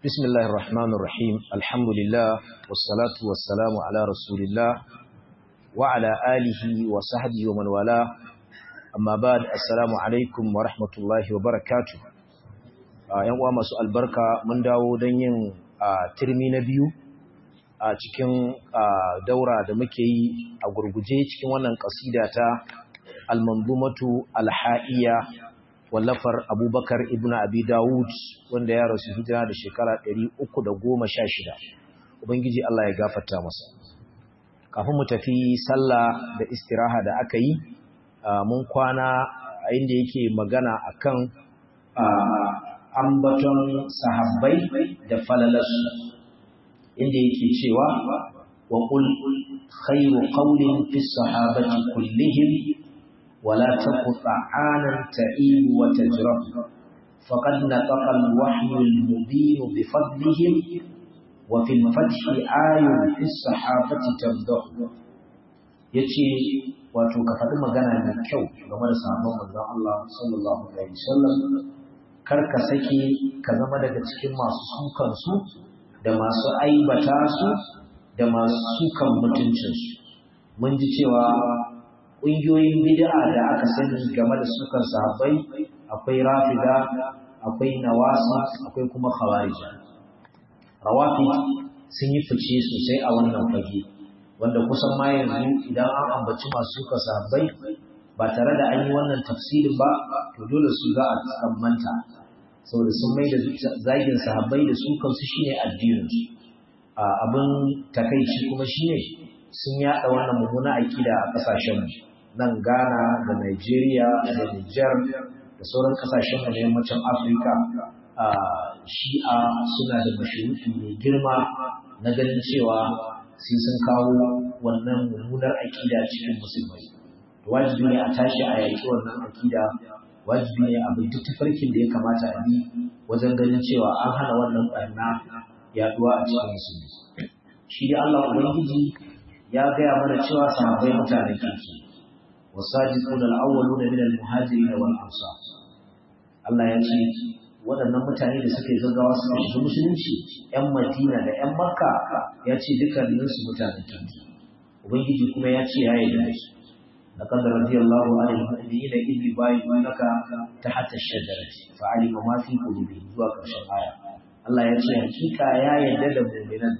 بسم الله الرحمن الرحيم الحمد لله والصلاة والسلام على رسول الله وعلى آله وصحبه ومن والاه أما بعد السلام عليكم ورحمة الله وبركاته ‘yan uwa masu albarka mun dawo don yin turmi na biyu a cikin daura da muke yi a gurguje cikin wannan ƙasida ta almanzumatu alha'iya wallafar abubakar ibn abi dawud wanda ya rasu hijira da shekara 316 ubangiji Allah ya gafarta masa kafin mu tafi sallah da istiraha da aka yi mun kwana a inda yake magana akan ambaton sahabbai da falalarsu inda yake cewa wa qul khayru qawlin fi sahabati kullihim ولا تقطع عانا تعيب وتجرح فقد نطق الوحي المبين بفضلهم وفي الفتح آي في الصحابة تمدح yace wato ka faɗi magana mai kyau game da sabon manzon Allah sallallahu alaihi wasallam kar ka sake ka zama daga cikin masu sukan su da masu aibata su da masu sukan mutuncinsu mun ji cewa ƙungiyoyin bid'a da aka sani game da sukan sahabbai akwai rafida akwai nawasa akwai kuma khawarija rawafi sun yi fice sosai a wannan fage wanda kusan ma yanzu idan an ambaci masu sukan sahabbai ba tare da an yi wannan tafsirin ba to dole su za a tsammanta saboda sun mai da zagin sahabbai da sukan su shine addinin su abin takaici kuma shine sun yada wannan mummuna akida a kasashen mu nan Ghana da Nigeria da Niger da sauran kasashen na yammacin Afirka shi'a suna da mashuruki mai girma na ganin cewa sai sun kawo wannan mummunar aƙida cikin musulmai. Wajibi ne a tashi a yaƙi wannan aƙida, wajibi ne a bi duk tafarkin da ya kamata a bi wajen ganin cewa an hana wannan ɓarna yaɗuwa a cikin musulmi. Shi da Allah Ubangiji ya gaya mana cewa sahabbai mutanen kirki. والصادقون الأولون من المهاجرين والأنصار Allah ya ce waɗannan mutane da suka yi gaggawa suka shiga musulunci ‘yan Madina da ‘yan Makka ya ce dukkaninsu mutanen kirki. Ubangiji kuma ya ce ya yi da su. لقد رضي الله عن المؤمنين إذ يبايعونك تحت الشجرة فعلم ما في قلوبهم zuwa ƙarshen aya. Allah ya ce hakika ya yarda da mu'minan.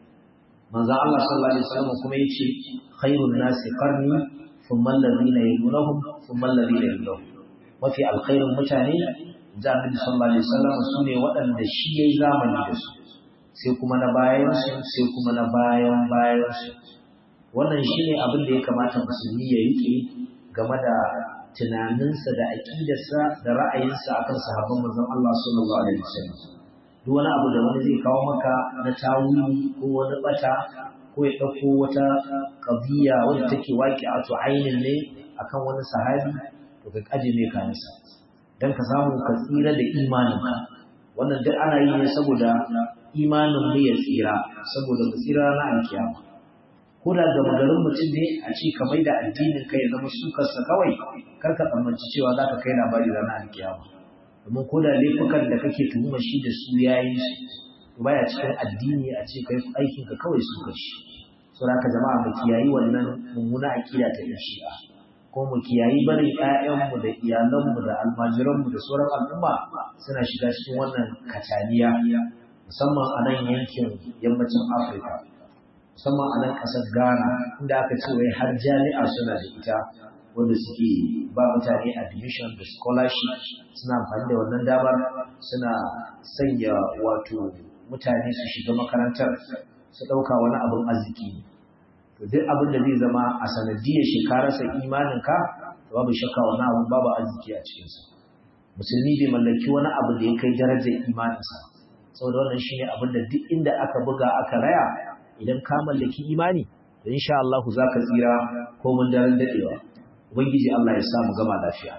Manzo Allah sallallahu alaihi wasallam kuma ya ce khairun nasi qarni ثم الذين يلونهم ثم الذين يلونهم mafi alkhairin mutane da Annabi sallallahu alaihi wasallam su ne waɗanda shi yayi zamani da su sai kuma na bayan su sai kuma na bayan bayan su wannan shine abin da ya kamata musulmi ya rike game da tunaninsa da aqidarsa da ra'ayinsa akan sahabban manzon Allah sallallahu alaihi wasallam duk wani abu da wani zai kawo maka na tawili ko wani bata ko ya ɗauko wata ƙabiya wadda take waƙi a to ainin ne akan wani sahabi to ka kaje mai kayansa don ka samu ka tsira da imaninka wannan duk ana yi ne saboda imanin mu ya tsira saboda mu tsira na alkiyama ko da ga magarin mutum ne a ce ka mai da addinin ka ya zama sukarsa kawai kar ka tsammanci cewa za ka kai labari ranar alkiyama domin ko da laifukan da kake tuhumar shi da su ya yi su baya cikin addini a ce kai aikin ka kawai su kashi saboda haka jama'a mu kiyayi wannan mummuna akida ta yan shi'a ko mu kiyayi barin ƴaƴanmu da iyalanmu da almajiranmu da sauran al'umma suna shiga cikin wannan kataniya musamman a nan yankin yammacin Afirka musamman a nan ƙasar Ghana inda aka ce wai har jami'a suna da ita wanda suke ba mutane admission da scholarship suna amfani da wannan damar suna sanya wato mutane su shiga makarantar su ɗauka wani abin arziki ne to duk abin da zai zama a sanadiyar shekararsa imaninka babu shakka wani abin babu arziki a cikinsa musulmi bai mallaki wani abu da ya kai darajar imaninsa saboda wannan shine abin da duk inda aka buga aka raya idan ka mallaki imani da insha Allah za ka tsira ko mun daren dadewa ubangiji Allah ya sa mu gama lafiya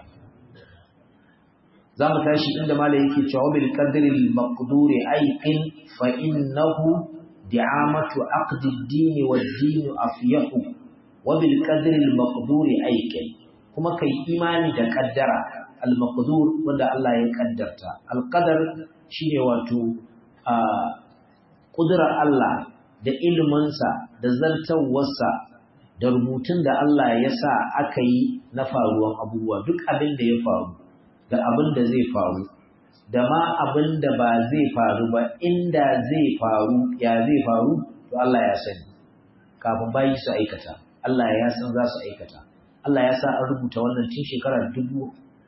za mu tashi inda mala yake cewa bil qadril maqduri aiqin fa innahu di'amatu aqd ad-din wad-din afyahu wa bil qadril maqduri aiqin kuma kai imani da kaddara al-maqdur wanda Allah ya kaddarta al-qadar shine wato a ƙudurar Allah da iliminsa da zartawarsa da rubutun da Allah ya sa aka yi na faruwan abubuwa duk abin da ya faru da abin da zai faru da ma abin da ba zai faru ba inda zai faru ya zai faru to Allah ya sani kafin bayi su aikata Allah ya san za su aikata Allah ya sa an rubuta wannan tun shekarar dubu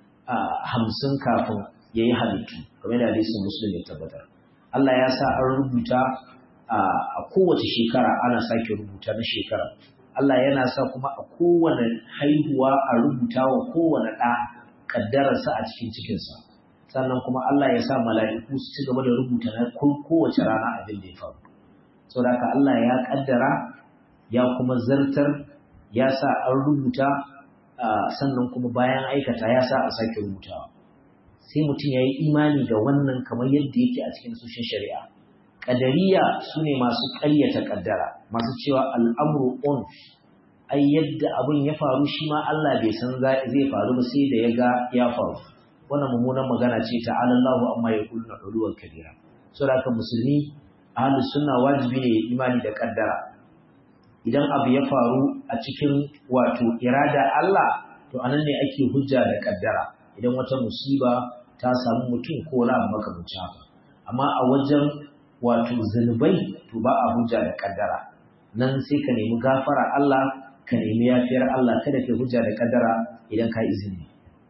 hamsin kafin ya yi halittu kamar da hadisin musulmi ya tabbatar Allah ya sa an rubuta a kowace shekara ana sake rubuta na shekara Allah yana sa kuma a kowane haihuwa a rubuta wa kowane ɗa ƙaddararsa a cikin cikinsa sannan kuma Allah ya sa mala'iku su ci gaba da rubuta na kowace rana abin da ya faru saboda haka Allah ya ƙaddara ya kuma zartar ya sa an rubuta sannan kuma bayan aikata ya sa a sake rubutawa sai mutum ya yi imani da wannan kamar yadda yake a cikin sushin shari'a ƙadariya su ne masu ƙaryata ƙaddara masu cewa al'amuru on ai yadda abin ya faru shi ma Allah bai san zai faru ba sai da ya ga ya faru wannan mummunan magana ce ta alallahu amma ya kullu uluwar kabira saboda haka musulmi ahlus sunna wajibi ne imani da ƙaddara idan abu ya faru a cikin wato irada Allah to anan ne ake hujja da ƙaddara idan wata musiba ta samu mutum ko wani abu makamancin haka amma a wajen wato zunubai to ba a hujja da kaddara nan sai ka nemi gafara Allah ka nemi yafiyar Allah kada ka hujja da kaddara idan ka izini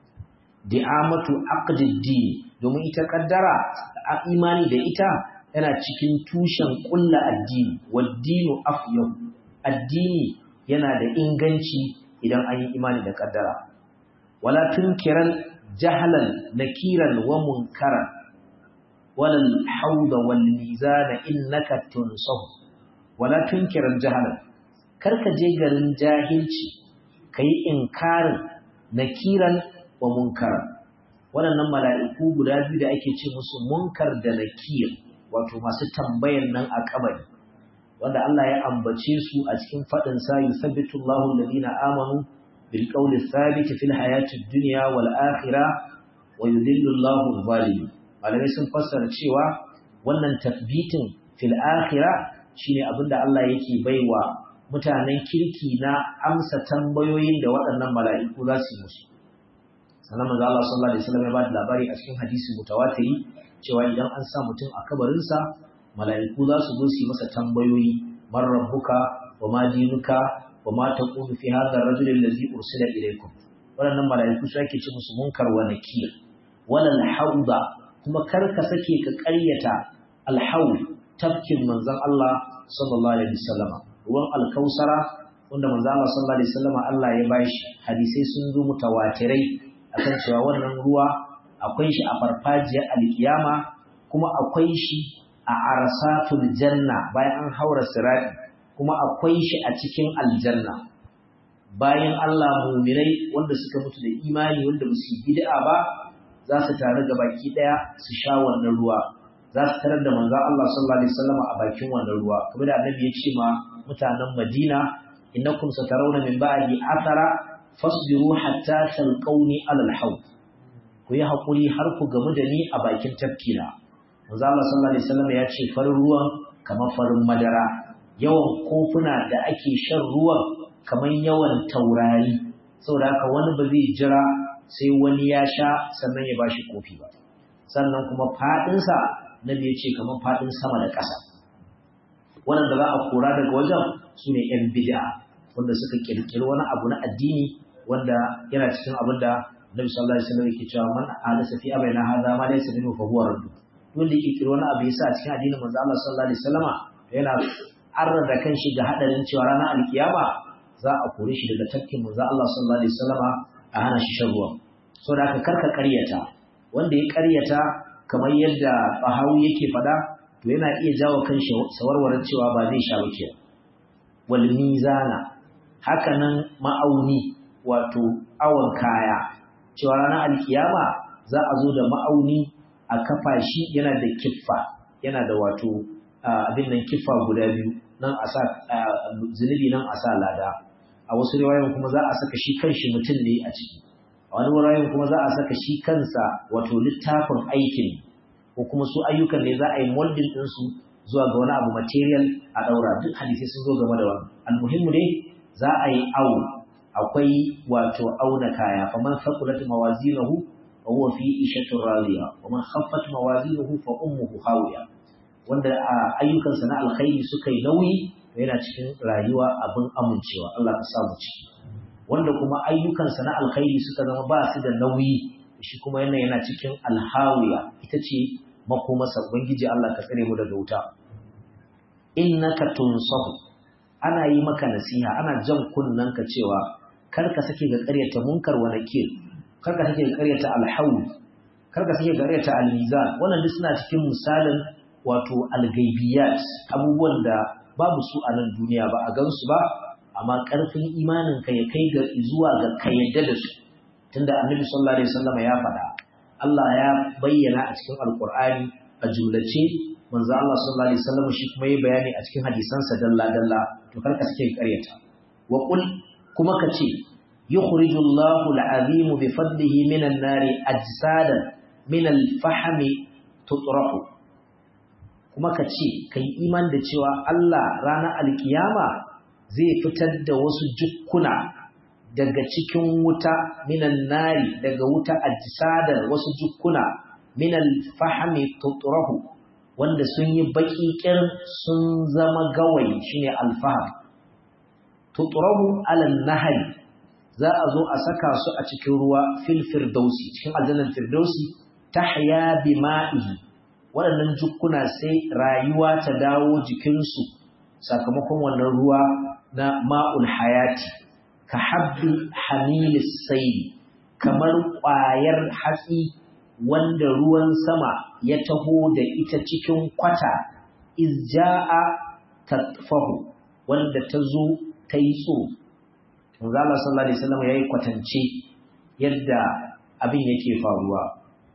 di'amatu aqdiddin domin ita kaddara a imani da ita yana cikin tushen kulla addini waddinu afyah addini yana da inganci idan an yi imani da kaddara wala tunkiran jahalan nakiran wa munkaran ولا الحوض والميزان إنك تنصه ولا تنكر الجهل كرك جيغر جاهلشي كي إنكار نكيرا ومنكرا waɗannan mala'iku guda biyu da ake ce musu munkar da nakir wato masu tambayan nan a kabari wanda Allah ya ambace su a cikin faɗin sa yusabbitu Allahu alladhina amanu bil qawli thabit fil hayati dunya wal akhirah wa yudhillu Allahu adh-dhalimin malamai sun fassara cewa wannan tasbitin fil akhira shine abinda Allah yake baiwa mutanen kirki na amsa tambayoyin da waɗannan mala'iku za su yi musu sannan manzo Allah sallallahu alaihi wasallam ya ba da labari a cikin hadisi mutawatiri cewa idan an sa mutum a kabarinsa mala'iku za su zo su yi masa tambayoyi man rabbuka wa ma dinuka wa ma taqulu fi hadha ar-rajul alladhi ursila ilaykum waɗannan mala'iku su ake ce musu munkar wa nakir walal hauda kuma kar ka sake ka ƙaryata alhaul tafkin manzon Allah sallallahu alaihi wasallama ruwan alkausara wanda manzon Allah sallallahu alaihi wasallama Allah ya bashi hadisai sun zo mutawatirai akan cewa wannan ruwa akwai shi a farfajiyar alkiyama kuma akwai shi a arsatul janna bayan an haura sirati kuma akwai shi a cikin aljanna bayan Allah muminai wanda suka mutu da imani wanda ba su bid'a ba za su taru ga baki daya su sha wannan ruwa za su tarar da manzon Allah sallallahu alaihi wasallam a bakin wannan ruwa kuma da annabi ya ce ma mutanen Madina innakum satarawna min ba'di athara fasbiru hatta talqawni alal hawd ku yi hakuri har ku gamu da ni a bakin tafkina manzon Allah sallallahu alaihi wasallam ya ce farin ruwan kamar farin madara yawan kofuna da ake shan ruwan kamar yawan taurari saboda haka wani ba zai jira sai wani ya sha sannan ya bashi kofi ba sannan kuma faɗinsa na ya ce kamar faɗin sama da ƙasa wannan da za a kora daga wajen su ne ‘yan bid'a wanda suka ƙirƙiri wani abu na addini wanda yana cikin abin da Nabi sallallahu alaihi wasallam yake cewa man hadasa fi abaina hadha ma laysa minhu fa huwa radd wanda ya ƙirƙiri wani abu yasa a cikin addinin manzo Allah sallallahu alaihi wasallama yana arrada kanshi ga hadarin cewa ranar alkiyama za a kore shi daga tafkin manzo Allah sallallahu alaihi wasallama a hana shi shan ruwa so da aka karka karyata wanda ya karyata kamar yadda bahawi yake fada to yana iya jawo kan sawarwarar cewa ba zai sha wuce wal mizana hakanan ma'auni wato awon kaya cewa ranar alkiyama za a zo da ma'auni a kafa shi yana da kiffa yana da wato abin nan kiffa guda biyu nan a sa zunubi nan a sa lada a wasu riwayoyin kuma za a saka shi kanshi mutum ne a ciki a wani wuraren kuma za a saka shi kansa wato littafin aikin ko kuma su ayyukan ne za a yi molding ɗinsu zuwa ga wani abu material a ɗaura duk hadisai sun zo game da wannan almuhimmu dai za a yi awo akwai wato auna kaya faman faqulat mawazinuhu fa huwa fi ishatin radiya wa man khaffat mawazinuhu fa ummuhu hawiya wanda ayyukansa na alkhairi suka yi nauyi yana cikin rayuwa abin amincewa Allah ka samu ciki wanda kuma ayyukansa na alkhairi suka zama ba su da nauyi shi kuma yana yana cikin alhawiya ita ce makomarsa ubangiji Allah ka tsare mu daga wuta innaka tunsahu ana yi maka nasiha ana jan ka cewa kar ka sake ga ƙaryata munkar wa nakir kar ka sake ga ƙaryata alhawl kar ka sake ga ƙaryata almizan wannan duk suna cikin misalin wato algaibiyat abubuwan da babu su a nan duniya ba a gansu ba amma ƙarfin imanin ka ya kai ga zuwa ga ka yadda da su tunda annabi sallallahu alaihi wasallam ya faɗa Allah ya bayyana a cikin alqur'ani a jumlace manzo Allah sallallahu alaihi wasallam shi kuma yi bayani a cikin hadisansa dalla dalla to kar ka sake ƙaryata wa qul kuma ka ce yukhriju Allahu al-azim bi fadlihi min an-nari ajsadan min al-fahmi tutrahu kuma ka ce kai iman da cewa Allah ranar alkiyama zai fitar da wasu jukkuna daga cikin wuta minan nari daga wuta ajsadar wasu jukkuna minal fahmi tutrahu wanda sun yi baki kirin sun zama gawayi shine alfaham tutrahu alal nahari za a zo a saka su a cikin ruwa fil firdausi cikin aljannar firdausi tahya bima'ihi waɗannan jukkuna sai rayuwa ta dawo jikinsu sakamakon wannan ruwa na ma'ul hayati ka habbi hamilis sai kamar ƙwayar hatsi wanda ruwan sama ya taho da ita cikin kwata izja'a tatfahu wanda ta zo ta yi tsoro manzala sallallahu alaihi wasallam yayi kwatance yadda abin yake faruwa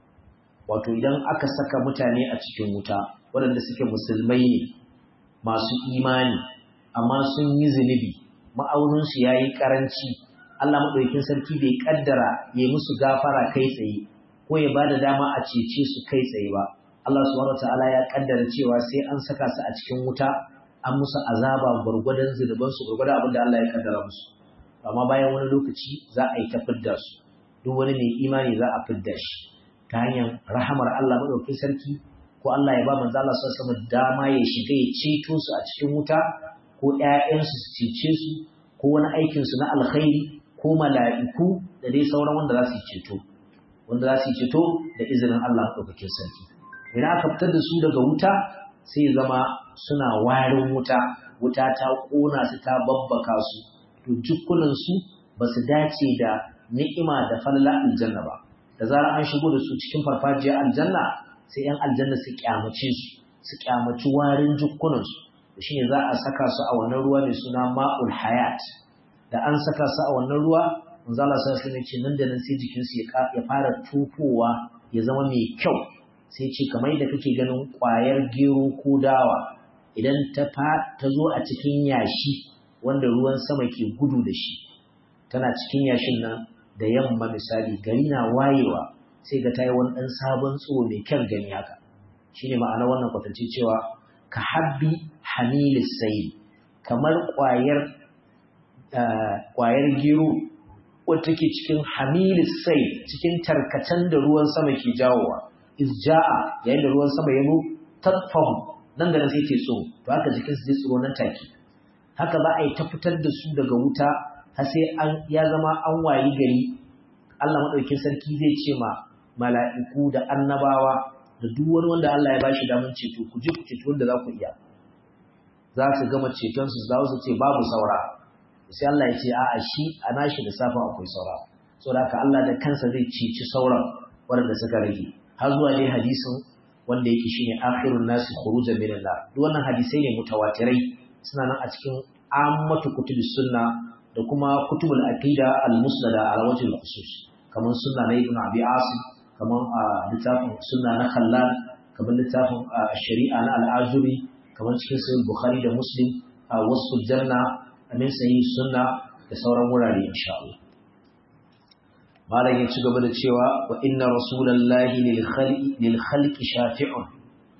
wato idan aka saka mutane a cikin wuta waɗanda suke musulmai ne masu imani amma sun yi zunubi ma'auninsu ya yi ƙaranci Allah maɗaukin sarki bai ƙaddara ya yi musu gafara kai tsaye ko ya ba da dama a cece su kai tsaye ba Allah subhanahu ta'ala ya ƙaddara cewa sai an saka su a cikin wuta an musu azaba gwargwadon zunubansu gwargwadon abin da Allah ya ƙaddara musu amma bayan wani lokaci za a yi ta fidda su duk wani mai imani za a fidda shi ta hanyar rahamar Allah maɗaukin sarki ko Allah ya ba manzo Allah sallallahu alaihi dama ya shiga ya ceto su a cikin wuta ko ƴaƴansu su cece su ko wani aikin su na alkhairi ko mala'iku da dai sauran wanda za su ceto wanda za su ceto da izinin Allah maɗaukakin sarki idan aka fitar da su daga wuta sai zama suna warin wuta wuta ta ƙona su ta babbaka su to jukkunan su ba su dace da ni'ima da falala aljanna ba da zarar an shigo da su cikin farfajiyar aljanna sai ‘yan aljanna su kyamace su su kyamaci warin jukkunansu da shi ne za a saka su a wannan ruwa mai suna ma'ul hayat da an saka su a wannan ruwa manzala sa su ne ce nan da nan sai jikinsu ya fara tufowa ya zama mai kyau sai ce kamar da kake ganin ƙwayar gero ko dawa idan ta ta zo a cikin yashi wanda ruwan sama ke gudu da shi tana cikin yashin nan da yamma misali gari na wayewa sai ga tayi wani ɗan sabon tsoro mai kyan gani haka shine ma'ana wannan kwatance cewa ka habbi hamilis sayl kamar ƙwayar ƙwayar gero wadda take cikin hamilis sayl cikin tarkacen da ruwan sama ke jawowa izja'a yayin da ruwan sama ya zo tatfahu nan da nan sai ke tsoro to haka jikinsu zai tsoro nan take haka za a yi ta fitar da su daga wuta har sai an ya zama an wayi gari Allah madaukakin sarki zai ce ma mala'iku da annabawa da duk wani wanda Allah ya bashi daman ceto ku ji ku ceto wanda za ku iya za su gama ceton su za su ce babu saura sai Allah ya ce a'a shi a nashi da safa akwai saura saboda haka Allah da kansa zai ceci sauran waɗanda suka rage har zuwa dai hadisin wanda yake shine akhirun nasi khurujan minan nar duk wannan hadisai ne mutawatirai suna nan a cikin ammatu kutubus sunna da kuma kutubul aqida al-musnada ala wajhi al-khusus kamar sunna na ibn abi asim kamar a littafin sunna na khallal kamar littafin shari'a na al-azuri kamar cikin sahih bukhari da muslim a wasu janna amin sahih sunna da sauran wurare insha Allah malam ya ci gaba da cewa wa inna rasulallahi lil khalqi lil khalqi shafi'un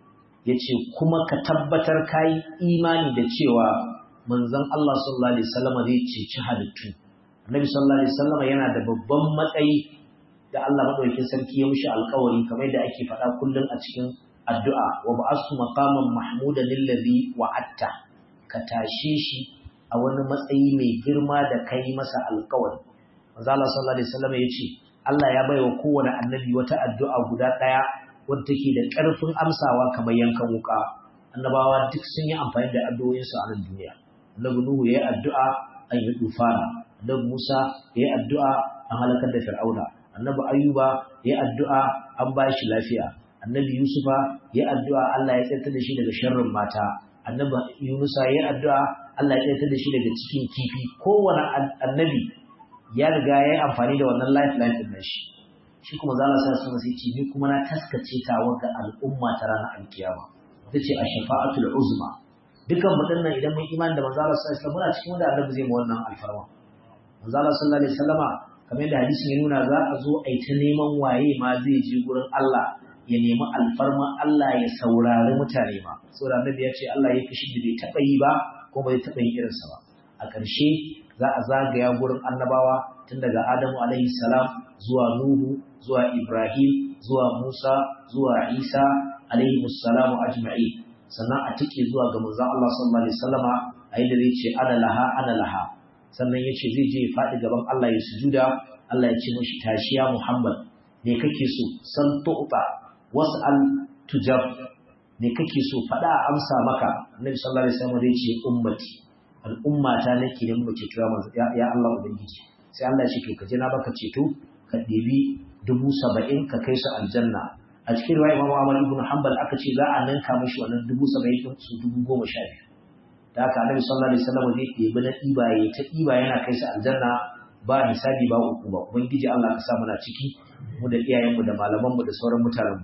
yace kuma ka tabbatar kai imani da cewa manzon Allah sallallahu alaihi wasallam zai ceci halittu annabi sallallahu alaihi wasallam yana da babban matsayi da Allah madaukakin sarki ya mishi alƙawari kamar da ake faɗa kullum a cikin addu'a wa ba'astu maqaman mahmudan lillazi wa'atta ka tashe shi a wani matsayi mai girma da kai masa alƙawari manzo Allah sallallahu alaihi wasallam yace Allah ya baiwa kowane annabi wata addu'a guda ɗaya wadda take da ƙarfin amsawa kamar yankan wuka annabawa duk sun yi amfani da addu'o'insu a nan duniya annabi Nuhu yayi addu'a an yi dufana annabi Musa yayi addu'a an halakar da Fir'auna annabi Ayyuba yayi addu'a an ba shi lafiya annabi Yusufa yayi addu'a Allah ya tsayar da shi daga sharrin mata annabi Yunusa yayi addu'a Allah ya tsayar da shi daga cikin kifi kowane annabi ya riga yayi amfani da wannan lifeline din shi shi kuma za Allah sai sai ce ni kuma na taskace ta ga al'umma ta ranar alkiyama ita ce ash-shafa'atul uzma dukan mu dinnan idan mun imani da manzo Allah sallallahu alaihi wasallam muna cikin wanda Allah zai mu wannan alfarma manzo Allah sallallahu alaihi wasallama kamar yadda hadisin ya nuna za a zo a yi ta neman waye ma zai je gurin Allah ya nemi alfarma Allah ya saurari mutane ma saboda annabi ya ce Allah ya fishi da bai taɓa yi ba ko bai taɓa yin irinsa ba a ƙarshe za a zagaya gurin annabawa tun daga Adamu alaihi salam zuwa Nuhu zuwa Ibrahim zuwa Musa zuwa Isa alaihi salamu ajma'i sannan a tike zuwa ga manzon Allah sallallahu alaihi wasallama a yadda zai ce ana laha ana laha sannan ya ce zai je ya faɗi gaban Allah ya sujuda Allah ya ce mashi tashiya Muhammad me kake so san tu'ta was'al tujab me kake so faɗa a amsa maka Annabi sallallahu alaihi wasallam zai ce ummati al'ummata nake da mu ceto ya ya Allah ubangiji sai Allah ya ce ka je na baka ceto ka ɗebi dubu saba'in ka kai su aljanna a cikin riwaya Imam Ahmad ibn Hanbal aka ce za a ninka mashi wannan dubu saba'in din su dubu goma sha biyu da haka Annabi sallallahu alaihi wasallam zai ɗebi na ɗiba ya ta ɗiba yana kai su aljanna ba hisabi ba uku ba ubangiji Allah ka sa muna ciki mu da iyayenmu da malamanmu da sauran mutanen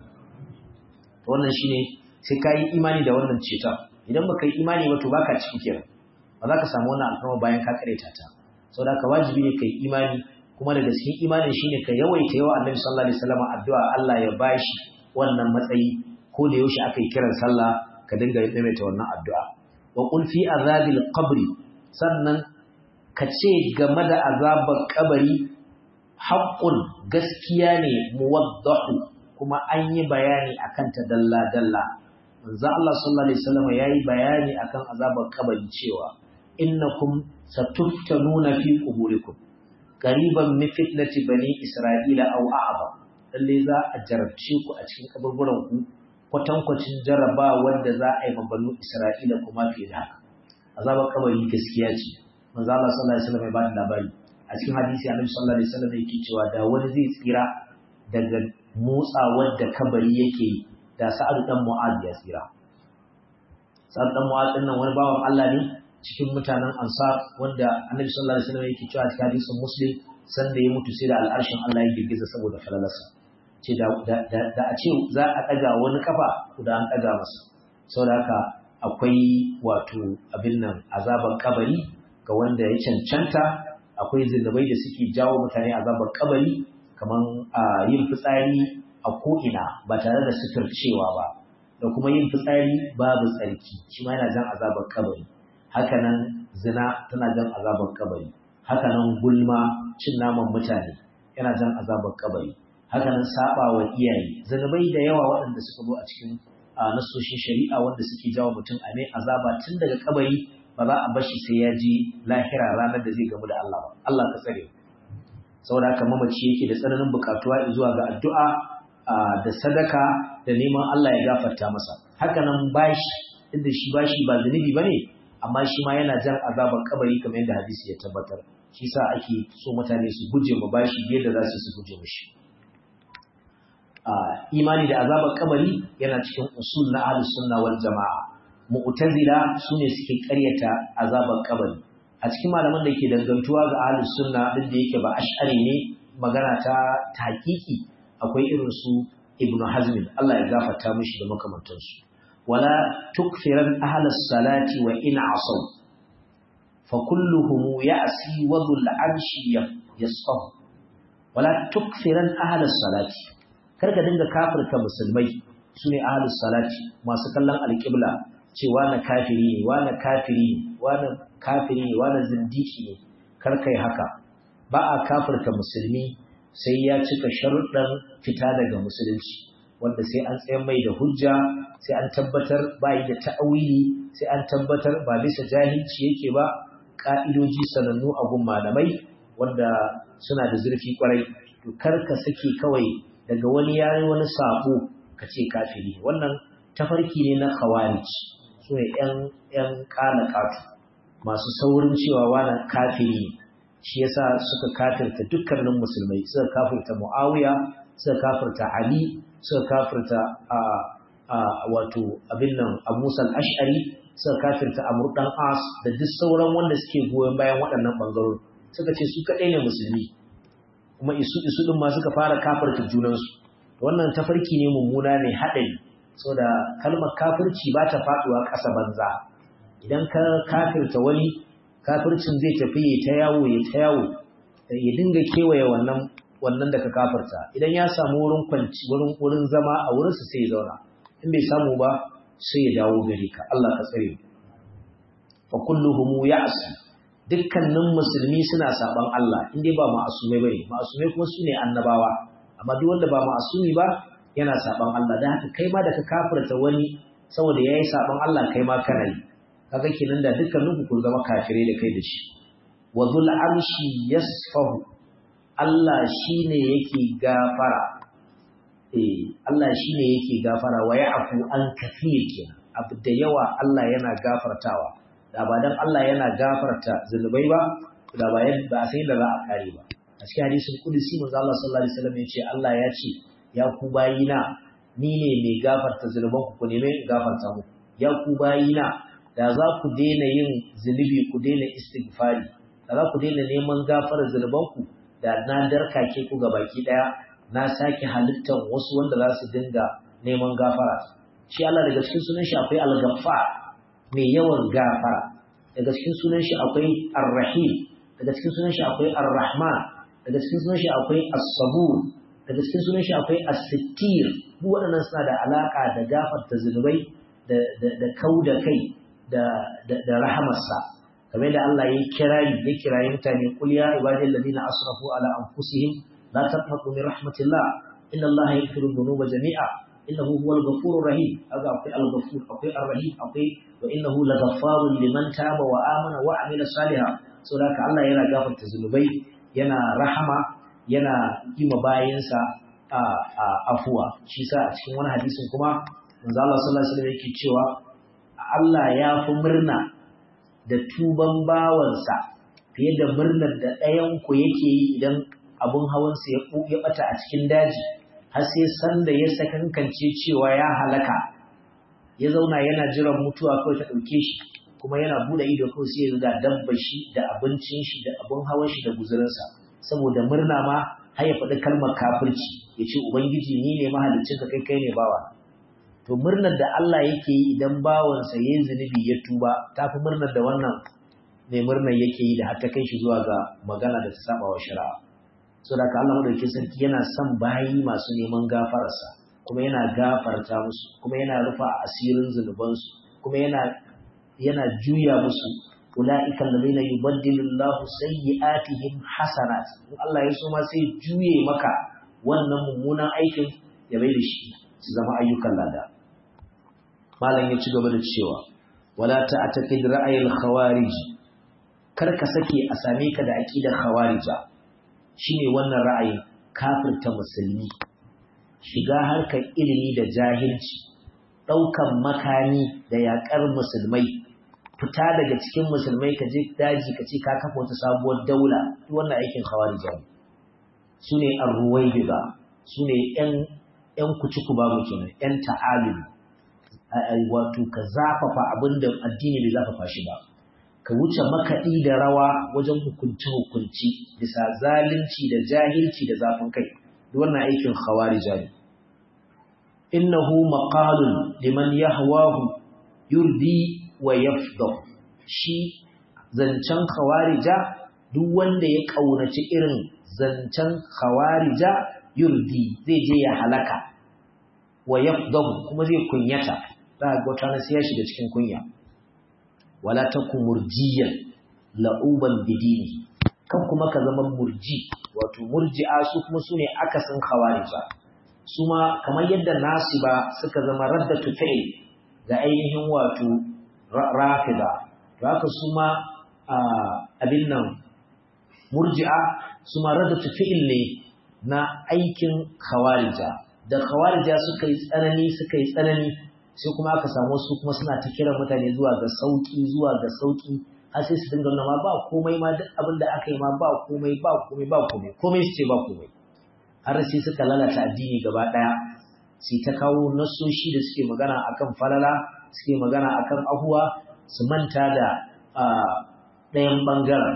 mu wannan shine sai ka yi imani da wannan ceton idan baka yi imani ba to baka ciki kenan ba za ka samu wannan alfarma bayan ka kareta ta saboda haka wajibi ne ka yi imani kuma daga cikin imanin shine ka yawaita yawa Annabi sallallahu alaihi wasallam addu'a Allah ya bashi wannan matsayi ko da yaushe aka yi kiran sallah ka dinga maimaita wannan addu'a wa qul fi azabil qabri sannan ka ce game da azabar kabari haqqun gaskiya ne muwaddahu kuma an yi bayani akan ta dalla dalla manzo Allah sallallahu alaihi wasallam yayi bayani akan azabar kabari cewa innakum satuftanuna fi quburikum qariban min fitnati bani isra'ila aw a'ba lalle za a jarabce ku a cikin kaburburan ku kwatankwacin jaraba wanda za a yi banu isra'ila kuma fiye da haka azabar kabari gaskiya ce manzo Allah sallallahu alaihi wasallam ya bada labari a cikin hadisi annabi sallallahu alaihi wasallam yake cewa da wani zai tsira daga motsawar da kabari yake da sa'ad dan mu'az ya tsira sa'ad dan mu'az din nan wani bawan Allah ne cikin mutanen ansar wanda annabi sallallahu alaihi wasallam yake cewa cikin hadisin muslim sanda ya mutu sai da al'arshin Allah ya girgiza saboda falalarsa ce da da a ce za a daga wani kafa da an daga masa saboda haka akwai wato abin nan azaban kabari ga wanda ya cancanta akwai zinubai da suke jawo mutane azaban kabari kaman yin fitsari a ko'ina ba tare da suturcewa ba da kuma yin fitsari babu tsarki shi ma yana jan azaban kabari hakanan zina tana jan azabar kabari hakanan gulma cin naman mutane yana jan azabar kabari hakanan saba wa iyaye zanubai da yawa waɗanda suka zo a cikin nasoshin shari'a wanda suke jawo mutum a mai azaba tun daga kabari ba za a bar shi sai ya ji lahira ranar da zai gamu da Allah ba Allah ka tsare saboda haka mamaci yake da tsananin bukatuwa zuwa ga addu'a da sadaka da neman Allah ya gafarta masa hakanan bashi inda shi bashi ba zunubi bane amma shi ma yana jan azaban kabari kamar yadda hadisi ya tabbatar shi sa ake so mutane su guje ma bashi yadda za su su guje mishi imani da azaban kabari yana cikin usul na ahlus sunna wal jamaa mu'tazila sune suke karyata azaban kabari a cikin malaman da ke dangantuwa ga ahlus sunna din da yake ba ash'ari ne magana ta tahqiqi akwai irin su ibnu hazm Allah ya gafarta mishi da makamantansu ولا تكفرن أهل الصلاة وإن عصوا فكلهم يأسي وذو العرش يصفه wala tukfiran ahlus salati kar ka dinga kafirta musulmai sune ahlus salati masu kallon alqibla cewa na kafiri ne wa na kafiri ne wa na kafiri ne wa na zindiki ne kar kai haka ba a kafirta musulmi sai ya cika sharuɗan fita daga musulunci wanda sai an tsaye mai da hujja sai an tabbatar ba yi da ta'awili sai an tabbatar ba bisa jahilci yake ba ƙa'idoji sanannu a gun malamai wanda suna da zurfi kwarai to kar ka sake kawai daga wani yayi wani sabo ka ce kafiri wannan tafarki ne na khawarij su ne yan yan kana katu masu saurin cewa wani kafiri shi yasa suka kafirta dukkanin musulmai suka kafirta muawiya suka kafirta ali suka kafirta a a wato abin nan abu musal ash'ari suka kafirta amur dan as da duk sauran wanda suke goyon bayan waɗannan bangarori suka ce su kaɗai ne musulmi kuma isu isu din ma suka fara kafirta junansu wannan tafarki ne mummuna ne haɗari saboda kalmar kafirci ba ta faɗuwa ƙasa banza idan ka kafirta wani kafircin zai tafi ya ta yawo ya ta yawo ya dinga kewaye wannan wannan da ka kafirta idan ya samu wurin kwanci wurin wurin zama a wurin su sai ya zauna in bai samu ba sai ya dawo gare ka Allah ka tsare fa kulluhum ya'si dukkanin musulmi suna saban Allah in dai ba ma'asumai bane ma'asumai kuma su ne annabawa amma duk wanda ba ma'asumi ba yana saban Allah dan haka kai ma da ka kafirta wani saboda yayi saban Allah kai ma kana yi kaga kenan da dukkanin ku kun zama kafirai da kai da shi wa dhul arshi yasfahu Allah shine yake gafara eh Allah shine yake gafara wa ya'fu an kafir kenan abu da yawa Allah yana gafartawa da ba dan Allah yana gafarta zunubai ba da ba ba sai da za a kare ba a cikin hadisin kudusi manzo Allah sallallahu alaihi wasallam ya ce Allah ya ce ya ku bayina ni ne mai gafarta zunuban ku ku neme in gafarta muku ya ku bayina da za ku daina yin zunubi ku daina istighfari da za ku daina neman gafarar zunuban ku da na darkake ku ga baki daya na sake halittar wasu wanda za su dinga neman gafara shi Allah daga cikin sunan shi akwai al-ghaffar mai yawan gafara daga cikin sunan shi akwai ar-rahim daga cikin sunan shi akwai ar-rahman daga cikin sunan shi akwai as-sabur daga cikin sunan shi akwai as-sittir duk waɗannan suna da alaka da gafarta zunubai da da da kauda kai da da, da rahamarsa kamar da Allah ya kirayi ya kirayi mutane qul ya ibadil ladina asrafu ala anfusihim la taqnatu min rahmatillah inna Allah yaghfiru dhunuba jami'a innahu huwal ghafurur rahim aga akwai al-ghafur akwai ar-rahim akwai wa innahu laghaffarun liman taba wa amana wa amila salihan saboda Allah yana gafarta zunubai yana rahama yana yi ma bayansa a afuwa shi sa a cikin wani hadisin kuma manzo Allah sallallahu alaihi wasallam yake cewa Allah ya fi murna da tuban bawansa fiye da murnar da ɗayan ku yake yi idan abun hawansa ya ya bata a cikin daji har sai sanda ya sakankance cewa ya halaka ya zauna yana jiran mutuwa kawai ta ɗauke shi kuma yana bude ido kawai sai ya ga dabbar shi da abincin shi da abun hawan shi da guzurinsa saboda murna ma har ya faɗi kalmar kafirci ya ce ubangiji ni ne mahaliccin ka kai kai ne bawa to murnar da Allah yake yi idan bawansa ya yi zunubi ya tuba ta fi murnar da wannan mai murnar yake yi da har ta kai shi zuwa ga magana da ta saba wa shari'a so da ka Allah madaukakin sarki yana son bayi masu neman gafararsa kuma yana gafarta musu kuma yana rufa asirin zunubansu kuma yana yana juya musu ulaika alladhina yubaddilu Allahu sayyi'atihim hasanat in Allah ya so ma sai juye maka wannan mummunan aikin ya bai da shi su zama ayyukan lada malam ya ci gaba da cewa wala ta'taqid ra'ayil khawarij kar ka sake a same ka da aqidar khawarija shine wannan ra'ayin kafirta musulmi shiga harkar ilimi da jahilci ɗaukan makami da yaƙar musulmai fita daga cikin musulmai ka je daji ka ce ka kafa wata sabuwar daula duk wannan aikin khawarija ne su ne arruwaibida su ne ‘yan kuci ku babu kenan ‘yan ta'alimi wato ka zafafa abin da addini bai zafafa shi ba ka wuce makaɗi da rawa wajen hukunci-hukunci bisa zalunci da jahilci da zafin kai duk wannan aikin khawarija ne innahu maqalun liman yahwahu yurdi wa yafdah shi zancen khawarija duk wanda ya kaunaci irin zancen khawarija yurdi zai je ya halaka wa yafdahu kuma zai kunyata za ga wata na sai ya shiga cikin kunya wala takum murjiyan la'uban bidini kan kuma ka zama murji wato murji'a su kuma sune akasin khawarija su ma kamar yadda nasiba suka zama raddatu fi'l ga ainihin wato rafida to haka su ma abin nan murji'a su ma raddatu fi'l ne na aikin khawarija da khawarija suka yi tsanani suka yi tsanani sai kuma aka samu su kuma suna ta kiran mutane zuwa ga sauki zuwa ga sauki har sai su dinga nuna ma ba komai ma duk abin da aka yi ma ba komai ba komai ba komai komai su ce ba komai har sai suka lalata addini gaba daya sai ta kawo nasoshi da suke magana akan falala suke magana akan ahuwa su manta da ɗayan bangaren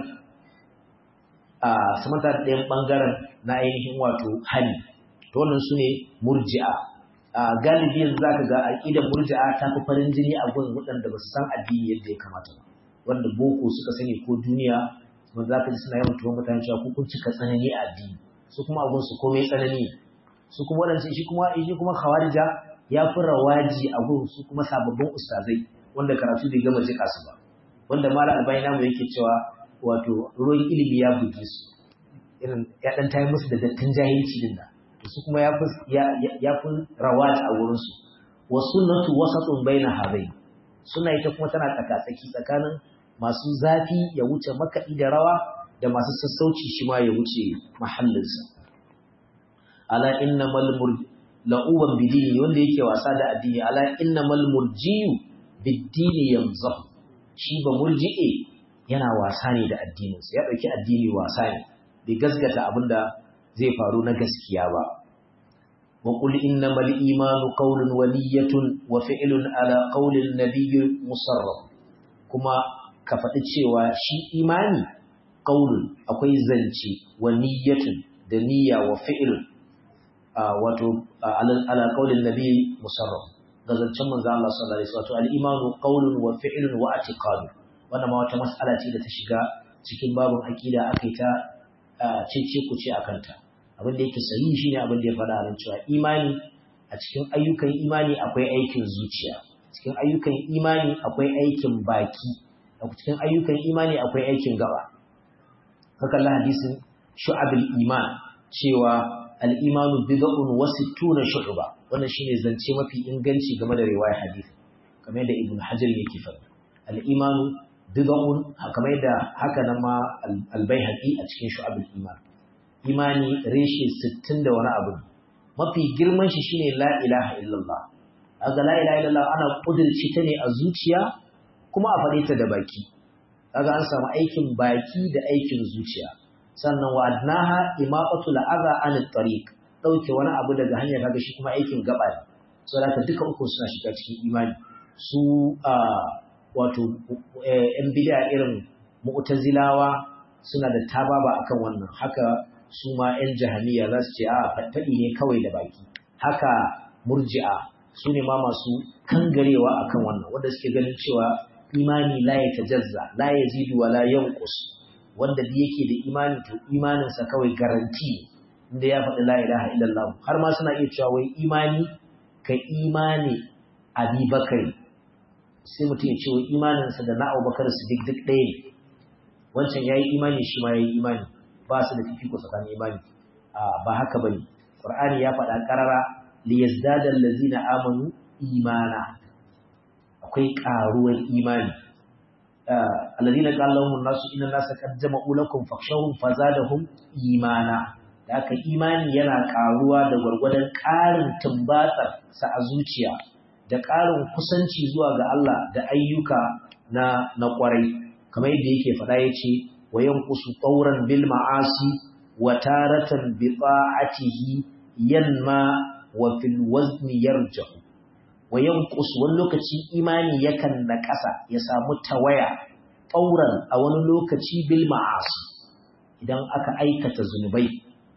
su manta da ɗayan bangaren na ainihin wato hali to wannan su ne murji'a galibi yanzu zaka ga aqidar murji'a ta fi farin jini a gurin waɗanda ba su san addini yadda ya kamata ba wanda boko suka sani ko duniya wanda zaka ji suna yawan tuwon mutane cewa ku kun cika tsanani a addini su kuma abun su komai tsanani su kuma waɗansu shi kuma shi kuma khawarija ya fi rawaji a gurin su kuma sababbin ustazai wanda karatu bai gama jika su ba wanda mala albani namu yake cewa wato ruwan ilimi ya buge su irin ya dan tayi musu da dattin jahilci din nan su kuma ya fi rawat a wurinsu wa sunnatu wasatun baina hadai suna ita kuma tana tsakatsaki tsakanin masu zafi ya wuce makaɗi da rawa da masu sassauci shi ma ya wuce mahallinsa ala innamal la'uban bidini wanda yake wasa da addini ala innamal murjiyu biddini yamzahu shi ba murji'e yana wasa ne da addininsa ya ɗauki addini wasa ne bai gasgata abinda zai faru na gaskiya ba wa qul innamal imanu qawlun wa niyyatun wa fi'lun ala qawlin nabiy musarraf kuma ka faɗi cewa shi imani qawlun akwai zance wa niyyatun da niyya wa fi'lun wato ala qawlin nabiy musarraf ga zancen manzo Allah sallallahu alaihi wasallam al-imanu qawlun wa fi'lun wa i'tiqad wannan ma wata mas'ala ce da ta shiga cikin babun aqida akai ta cece ku ce akanta abin da yake sahihi shine abin da ya faɗa nan cewa imani a cikin ayyukan imani akwai aikin zuciya cikin ayyukan imani akwai aikin baki a cikin ayyukan imani akwai aikin gaba haka Allah hadisin shu'abul iman cewa al-imanu bid'un wa sittuna shu'ba wannan shine zance mafi inganci game da riwayar hadisi kamar yadda ibn hajar yake faɗa al-imanu bid'un kamar yadda haka nan ma al-baihaqi a cikin shu'abul iman imani reshe 60 da wani abu mafi girman shi shine la ilaha illallah kaga la ilaha illallah ana kudirce ta ne a zuciya kuma a faɗe ta da baki kaga an samu aikin baki da aikin zuciya sannan wa adnaha imaqatu al'adha an at-tariq dauke wani abu daga hanya kaga shi kuma aikin gaba ne saboda duka uku suna shiga cikin imani su a wato yan bid'a irin mu'tazilawa suna da tababa akan wannan haka su ma yan jahiliya za su ce a faɗi ne kawai da baki haka murji'a su ne ma masu kangarewa akan wannan wanda suke ganin cewa imani la ya tajazza la ya zidu wa la yanqus wanda da yake da imani to imaninsa kawai garanti inda ya faɗi la ilaha illallah har ma suna iya cewa wai imani ka imani abi bakari sai mutum ya ce wai imaninsa da na abubakar su duk duk ɗaya ne wancan ya yi imani shi ma ya yi imani ba su da fifiko tsakanin imani ba haka ba ne ƙur'ani ya faɗa ƙarara liyazdada allazina amanu imana akwai ƙaruwar imani allazina qala lahum nasu inna nasa qad jama'u lakum fakhshawhum fazadahum imana da haka imani yana ƙaruwa da gwargwadon ƙarin tumbatsar sa a zuciya da ƙarin kusanci zuwa ga Allah da ayyuka na na ƙwarai kamar yadda yake faɗa yace wa yanqusu tawran bil ma'asi wa taratan bi ta'atihi yanma wa fil wazni yarjahu wa yanqus wani lokaci imani yakan naƙasa ya samu tawaya ƙauran a wani lokaci bil ma'asi idan aka aikata zunubai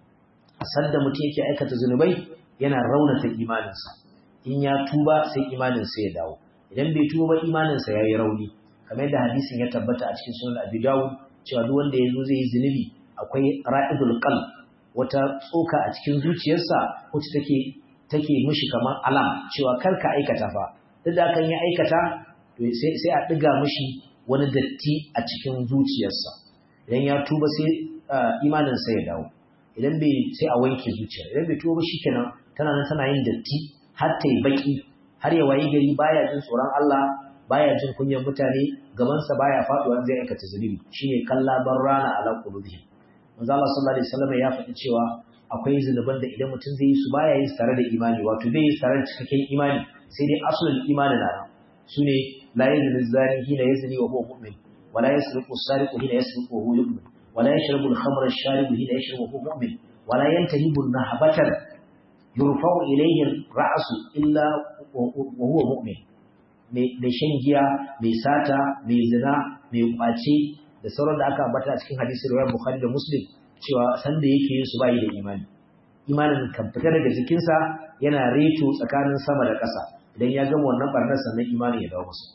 a sanda mutum yake aikata zunubai yana raunata imaninsa in ya tuba sai imaninsa ya dawo idan bai tuba ba imaninsa ya yi rauni kamar yadda hadisin ya tabbata a cikin sunan abi dawud cewa duk wanda ya zo zai yi zunubi a akwai ra'idul qalb wata tsoka a cikin zuciyarsa wacce take take mishi kamar alam cewa kar ka aikata fa duk da kan yi aikata to sai sai a diga mishi wani datti a cikin zuciyarsa idan ya tuba sai imanin sa ya dawo idan bai sai a wanke zuciya idan bai tuba shikenan tana nan tana yin datti har ta yi baki har ya wayi gari baya jin tsoron Allah baya jin kunyar mutane gabansa baya faduwa zai aikata zunubi shine kalla barrana ala qulubihim manzo Allah sallallahu alaihi wasallam ya faɗi cewa akwai zunuban da idan mutum zai yi su baya yin tare da imani wato bai yi tare da cikakken imani sai dai asulul imani na nan sune la yazni zani hina yazni wa huwa mu'min wala yasriqu sariqu hina yasriqu wa huwa yu'min wala yashrabu al-khamra ash-sharibu hina yashrabu wa huwa mu'min wala yantahibu an-nahbatan yurfa'u ilayhi ar-ra'su illa wa huwa mu'min mai shan giya mai sata mai zina mai kwace da sauran da aka ambata a cikin hadisi riwayar Bukhari da Muslim cewa sanda yake yin su bayi da imani imanin kan fita daga jikinsa yana reto tsakanin sama da ƙasa idan ya gama wannan barnar sannan imani ya dawo masa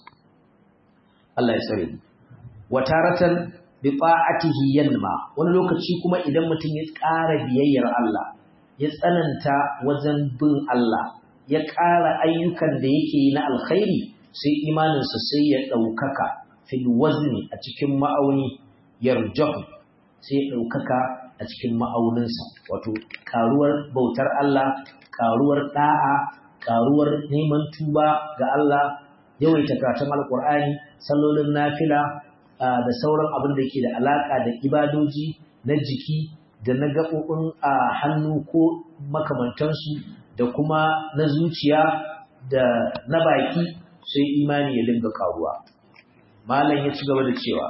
Allah ya tsare mu wa taratan bi ta'atihi yanma wani lokaci kuma idan mutum ya ƙara biyayyar Allah ya tsananta wajen bin Allah ya ƙara ayyukan da yake yi na alkhairi sai imaninsa sai ya ɗaukaka fil wazni a cikin ma'auni yarjahu sai ya ɗaukaka a cikin ma'auninsa wato karuwar bautar Allah karuwar ɗa'a karuwar neman tuba ga Allah yawaita karatun alkur'ani sallolin nafila da sauran abin da ke da alaƙa da ibadoji na jiki da na gaɓoɓin a hannu ko makamantansu da kuma na zuciya da na baki sai imani ya dinga karuwa malam ya ci gaba da cewa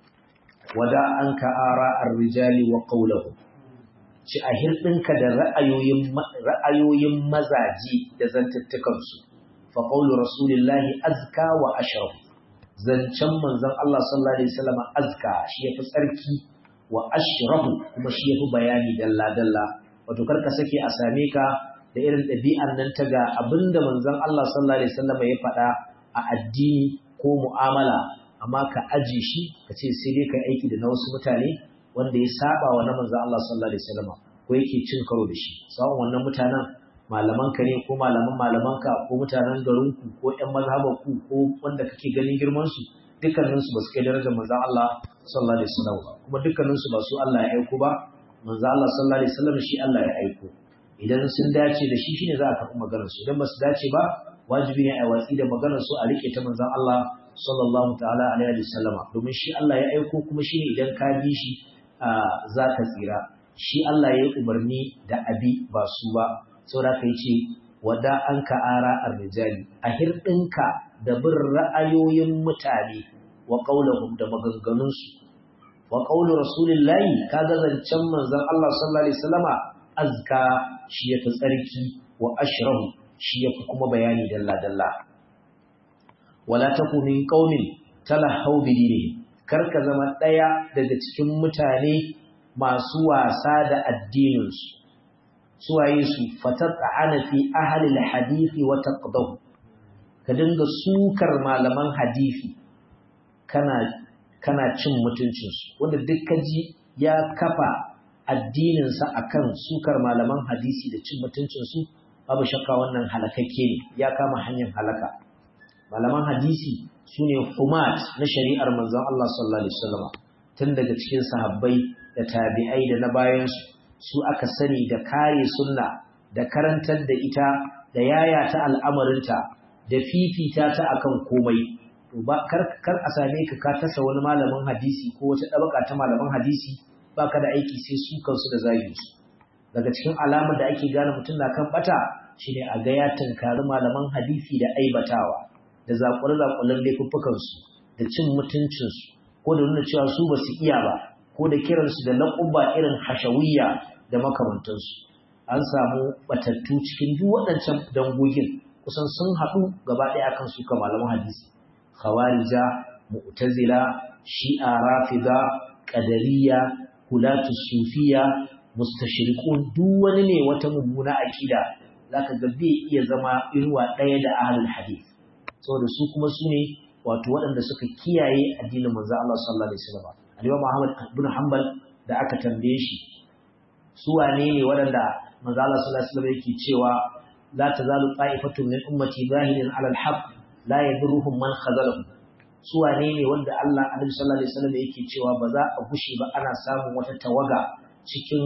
wada an ka ara ar-rijali wa qawluhum ci a hirdinka da ra'ayoyin ra'ayoyin mazaji da zantattukan su fa qawlu rasulillahi azka wa ashraf zancen manzon Allah sallallahu alaihi wasallam azka shi yafi tsarki wa ashrafu kuma shi yafi bayani dalla dalla wato karka sake a same ka da irin ɗabi'an nan ta ga abinda manzon Allah sallallahu alaihi wasallam ya faɗa a addini ko mu'amala amma ka aji shi ka ce sai dai kai aiki da na wasu mutane wanda ya saba wa na manzon Allah sallallahu alaihi wasallam ko yake cin karo da shi sawon wannan mutanen malaman ka ne ko malaman malaman ka ko mutanen garin ku ko ƴan mazhaban ku ko wanda kake ganin girman su dukkanin su ba su kai darajar manzon Allah sallallahu alaihi wasallam kuma dukkanin su ba su Allah ya aiko ba manzon Allah sallallahu alaihi wasallam shi Allah ya aiko idan sun dace da shi shine za a karɓi maganar su idan ba su dace ba wajibi ne a watsi da maganar su a rike ta manzon Allah sallallahu ta'ala alaihi wasallama domin shi Allah ya aiko kuma shine idan ka bi shi za ka tsira shi Allah ya yi umarni da abi ba su ba saboda kai ce wada an ka ara arrijali a hirdinka da bin ra'ayoyin mutane wa qaulahum da maganganun su wa qaulu rasulillahi kaga zancen manzon Allah sallallahu alaihi wasallama azka shi yafi tsarki wa ashrahu shi yafi kuma bayani dalla dalla wala taku min qaumin talahu bi dinihim karka zama daya daga cikin mutane masu wasa da addinin su suwaye su fatat'ana fi ahli alhadith wa taqdahu ka dinga sukar malaman hadisi kana kana cin mutuncin su wanda duk kaji ya kafa addininsa akan sukar malaman hadisi da cin mutuncinsu babu shakka wannan halakakke ne ya kama hanyar halaka malaman hadisi su ne humat na shari'ar manzon Allah sallallahu alaihi wasallam tun daga cikin sahabbai da tabi'ai da na bayansu su aka sani da kare sunna da karantar da ita da yaya ta al'amarinta da fifita ta akan komai to ba kar kar a same ka ka tasa wani malamin hadisi ko wata dabaka ta malaman hadisi baka da aiki sai su kansu da zagin su daga cikin alamar da ake gane mutum na kan bata shine a ga ya tunkari malaman hadisi da aibatawa da zakure-zakuren laifuffukan su da cin mutuncin su ko da nuna cewa su basu iya ba ko da kiransu da laƙuba irin hashawiyya da makamantansu an samu batattu cikin duk waɗancan dangogin kusan sun haɗu gaba ɗaya akan su malaman hadisi khawarija mu'tazila shi'a rafida qadariyya hulatu sufiya mustashriqun duk wani ne wata mummuna akida zaka ga bai iya zama irwa ɗaya da ahlul hadith saboda su kuma su ne wato waɗanda suka kiyaye addinin manzo Allah sallallahu alaihi wasallam Al-Imam Ahmad bin Hanbal da aka tambaye shi su wane ne waɗanda manzo Allah sallallahu alaihi wasallam yake cewa la tazalu ta'ifatun min ummati zahirin 'ala al-haqq la yadurruhum man khazalahum su wane ne wanda Allah Annabi sallallahu alaihi wasallam yake cewa ba za a gushe ba ana samun wata tawaga cikin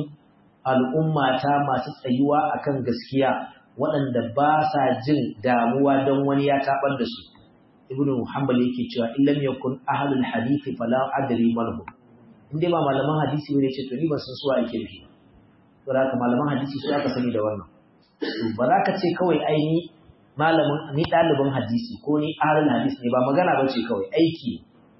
al'ummata masu tsayuwa akan gaskiya waɗanda ba sa jin damuwa don wani ya taɓar da su ibn hanbal yake cewa in lam yakun ahlul hadisi fala adri manhum in dai ba malaman hadisi ne ce to ni ban san su ake nufi to haka malaman hadisi su aka sani da wannan to ba za ka ce kawai ai ni malamin ni ɗalibin hadisi ko ni ahlul hadisi ne ba magana ba ce kawai aiki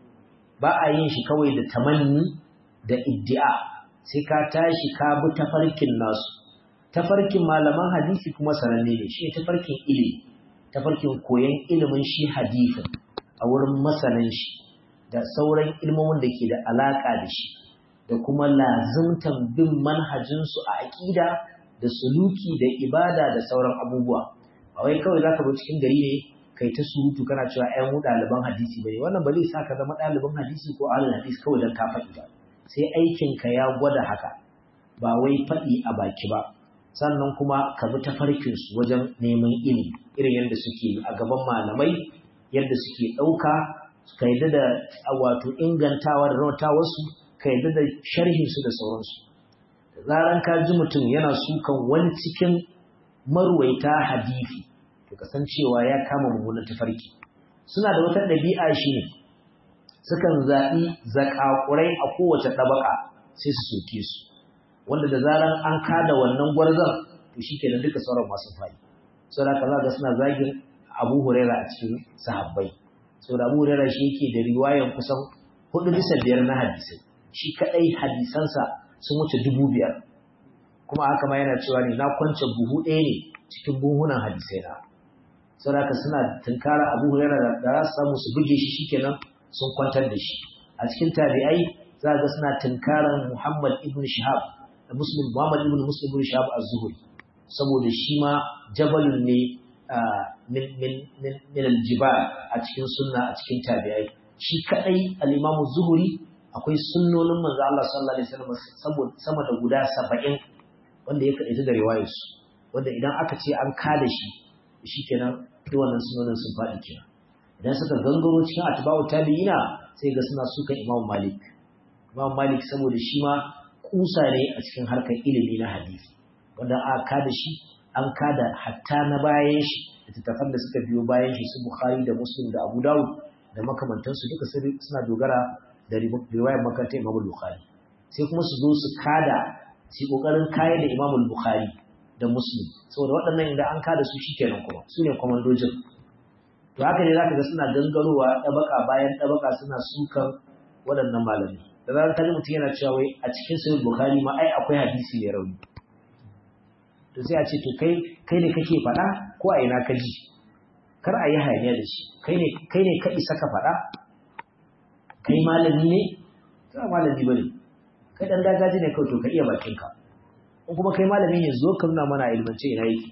ba a yin shi kawai da tamanni da iddia sai ka tashi ka bi tafarkin nasu tafarkin malaman hadisi kuma sananne ne shi tafarkin ilimi tafarkin koyon ilimin shi hadisin a wurin masanan shi da sauran ilmomin da ke da alaka da shi da kuma lazimtan bin manhajinsu a aƙida da suluki da ibada da sauran abubuwa ba wai kawai zaka bi cikin gari ne kai ta surutu kana cewa ƴan mu ɗaliban hadisi bane wannan ba zai sa ka zama ɗaliban hadisi ko ahlul hadisi kawai dan ka faɗi ba sai aikinka ya gwada haka ba wai faɗi a baki ba sannan kuma ka bi tafarkinsu wajen neman ilimi irin yadda suke a gaban malamai yadda suke ɗauka ka yadda da wato ingantawa da rautawarsu ka yadda da sharhinsu da sauransu da zaran ka ji mutum yana sukan wani cikin marwaita hadisi to kasancewa ya kama mummunan tafarki suna da wata ɗabi'a shi ne sukan zaɓi zakakurai a kowace ɗabaka sai su soke su wanda da zaran an kada wannan gwarzon to shikenan duka sauran masu fadi saboda kaza ga suna zagin Abu Huraira a cikin sahabbai saboda Abu Huraira shi yake da riwayan kusan hudu bisa biyar na hadisai shi kadai hadisansa sun wuce dubu biyar kuma haka ma yana cewa ne na kwance buhu ɗaya ne cikin buhunan hadisai na saboda suna tunkara Abu Huraira da za su samu su buge shi shikenan sun kwantar da shi a cikin tabi'ai za ga suna tunkaran Muhammad ibn Shihab da Muslim Muhammad ibn Muslim ibn Shihab az-Zuhri saboda shi ma jabalun ne min min min min al-jibal a cikin sunna a cikin tabi'ai shi kadai al-Imam az-Zuhri akwai sunnonin manzo Allah sallallahu alaihi wasallam saboda sama da guda 70 wanda ya kadaita da riwayar su wanda idan aka ce an kada shi shikenan duk wannan sunnonin sun faɗi kenan idan suka gangaro cikin atba'u tabi'ina sai ga suna sukan Imam Malik Imam Malik saboda shi ma kusa ne a cikin harkar ilimi na hadisi wanda aka kada shi an kada hatta na bayan shi littattafan da suka biyo bayan shi su Bukhari da Muslim da Abu Dawud da makamantansu duka suna dogara da riwayar makarantar Imam Bukhari sai kuma su zo su kada su kokarin kayar da Imam Bukhari da Muslim saboda waɗannan idan an kada su shikenan kuma su ne kwamandojin to haka ne zaka ga suna gangarowa ɗabaka bayan ɗabaka suna sukan waɗannan malamai da zarar kaji mutum yana cewa wai a cikin sahih bukhari ma ai akwai hadisi mai rauni to sai a ce to kai kai ne kake faɗa ko a ina ka ji kar a yi hayaniya da shi kai ne kai ne ka isa ka faɗa kai malami ne ka malami bane kai dan dagaji ne kawai to ka iya bakin ka in kuma kai malami ne zo ka nuna mana ilmance ina yake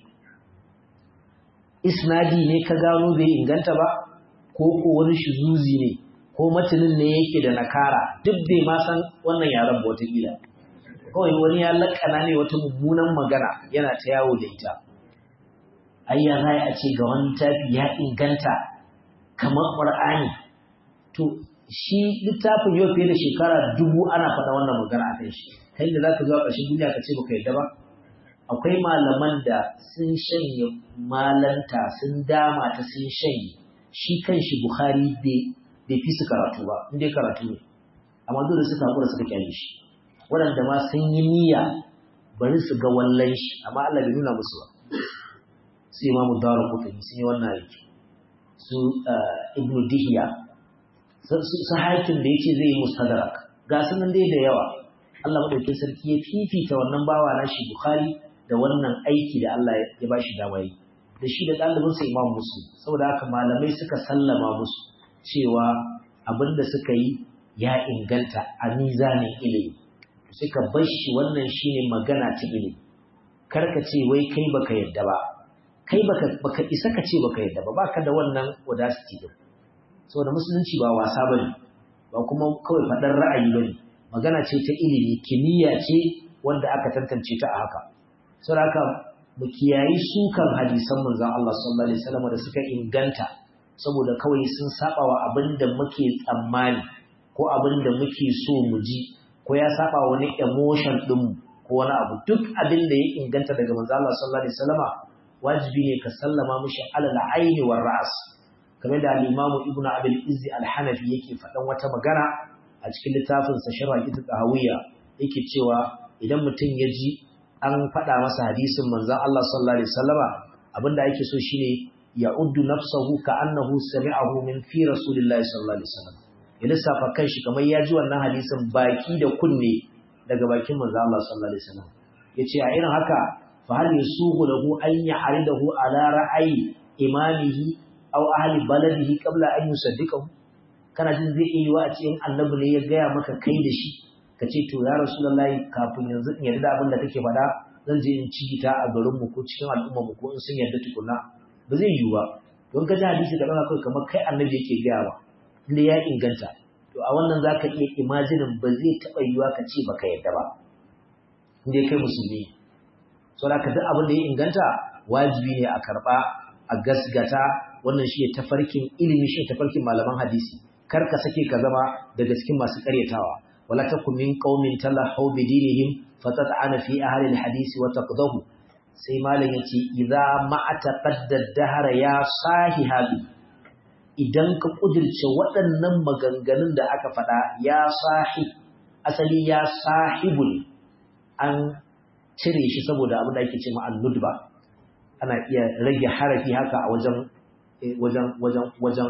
isnadi ne ka gano bai inganta ba ko ko wani shuzuzi ne ko matanin ne yake da nakara duk bai ma san wannan yaran ba wata kila kawai wani ya lakana ne wata mummunan magana yana ta yawo da ita ai ya zai a ce ga wani tafi ya inganta kamar qur'ani to shi littafin yau fiye da shekara dubu ana faɗa wannan magana a kan shi kai da zaka zo a ƙarshen duniya ka ce baka yarda ba akwai malaman da sun shanye malanta sun dama ta sun shanye shi kan shi bukhari bai fi su karatu ba inda ya karatu ne amma dole suka haƙura suka kyale shi waɗanda ma sun yi niyya bari su ga wallan shi amma Allah bai nuna musu ba su imamu dawar kutani sun yi wannan aiki su ibnu dihiya su hakim da yake zai yi mustadrak ga su nan dai da yawa Allah madaukakin sarki ya fifita wannan bawa na shi bukhari da wannan aiki da Allah ya ba shi dama yi da shi da ɗalibinsa imam muslim saboda haka malamai suka sallama musu cewa abin da suka yi ya inganta a mizanin ilimi suka bar shi wannan shine magana ta ilimi kar ka ce wai kai baka yadda ba kai baka baka isa ka ce baka yadda ba baka da wannan audacity din saboda musulunci ba wasa bane ba kuma kawai faɗar ra'ayi bane magana ce ta ilimi kimiyya ce wanda aka tantance ta a haka saboda haka mu kiyayi sukan hadisan manzon Allah sallallahu alaihi wasallam da suka inganta saboda kawai sun saba wa abinda muke tsammani ko abinda muke so mu ji ko ya saba wani emotion din ko wani abu duk abin da ya inganta daga manzon Allah sallallahu alaihi wasallama wajibi ne ka sallama mishi alal aini war ra's kamar da al-Imam Ibn Abi al-Izzi al-Hanafi yake faɗan wata magana a cikin littafin sa Sharh al-Tahawiyya yake cewa idan mutum ya ji an faɗa masa hadisin manzon Allah sallallahu alaihi wasallama abinda yake so shine ya'uddu nafsahu ka'annahu sami'ahu min fi rasulillahi sallallahu alaihi wasallam ya lissafa kanshi kamar ya ji wannan hadisin baki da kunne daga bakin manzon Allah sallallahu alaihi wasallam yace a irin haka fa hal yasuhu lahu an ya'ridahu ala ra'ayi imamihi aw ahli baladihi qabla an yusaddiqahu kana jin zai iya wa a cikin annabi ne ya gaya maka kai da shi ka ce to ya rasulullahi kafin yanzu in yarda abin da kake faɗa zan je in ci ta a garin mu ko cikin al'umma mu ko in sun yarda tukuna ba zai yiwu ba don ka ji hadisi da ɗaga kawai kamar kai annabi yake gaya wa inda ya inganta to a wannan zaka iya imajinin ba zai taɓa yiwuwa ka ce baka yarda ba inda kai musulmi so da ka duk abin da ya inganta wajibi ne a karɓa a gasgata wannan shi ne tafarkin ilimi shi tafarkin malaman hadisi kar ka sake ka zama daga cikin masu karyatawa wala takum min qaumin talahu bi dinihim fatat'ana fi ahli alhadisi wa taqdahu sai malam yace idza ma ataqadda dahr ya sahi hadi idan ka kudirce waɗannan maganganun da aka faɗa ya sahi asali ya sahibul an cire shi saboda abin da ake ce ma annudba ana iya rage harafi haka a wajen wajen wajen wajen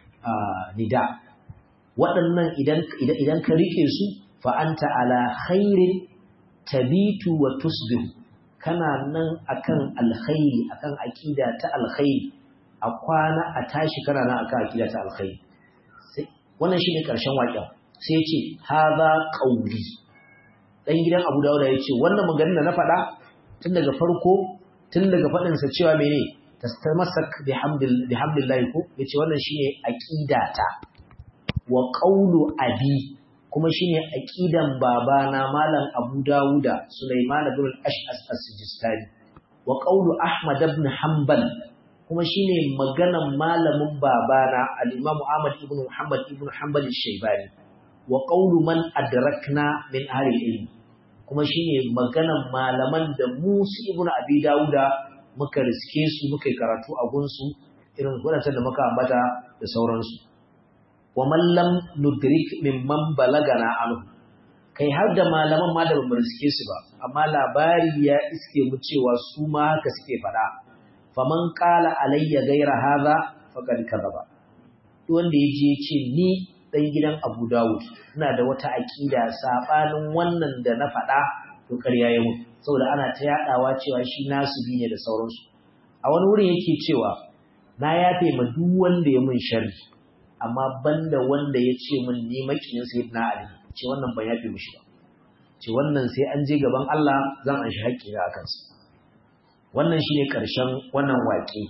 nida waɗannan idan ka rike su fa'anta ala khairin tabitu wa tusbihu kana nan akan alkhairi akan aƙida ta alkhairi a kwana a tashi kana nan akan aƙida ta alkhairi wannan shi ne ƙarshen waƙen sai ce haza ƙauri ɗan gidan abu dawuda ya ce wannan maganin da na faɗa tun daga farko tun daga faɗinsa cewa mene tastamasak bihamdillahi ko yace wannan shine aqidata wa qawlu abi kuma shine aqidan babana malam Abu Dawuda Sulaiman ibn al-Ash'as as-Sijistani wa qawlu Ahmad ibn Hanbal kuma shine maganan malamin babana al-Imam Ahmad ibn Muhammad ibn Hanbal al-Shaybani wa qawlu man adrakna min ahli al-ilm kuma shine maganan malaman da Musa ibn Abi Dawuda muka riske su muka yi karatu a gunsu irin wadancan da muka ambata da sauransu wa mallam nudrik mimman balagana anhu kai har da malaman ma da bamu riske su ba amma labari ya iske mu cewa su ma haka suke faɗa faman qala alayya ghayra hadha faqad kadaba duk wanda ya je ce ni dan gidan Abu Dawud ina da wata aqida sabanin wannan da na faɗa to ƙarya ya mutu saboda ana ta yadawa cewa shi nasu bi ne da sauransu a wani wurin yake cewa na yafe ma duk wanda ya mun sharri amma banda wanda ya ce mun ni makiyin sayyidina Ali ce wannan ban yafe mishi ba ce wannan sai an je gaban Allah zan an shi haƙƙi a kansa wannan shine ƙarshen wannan waƙe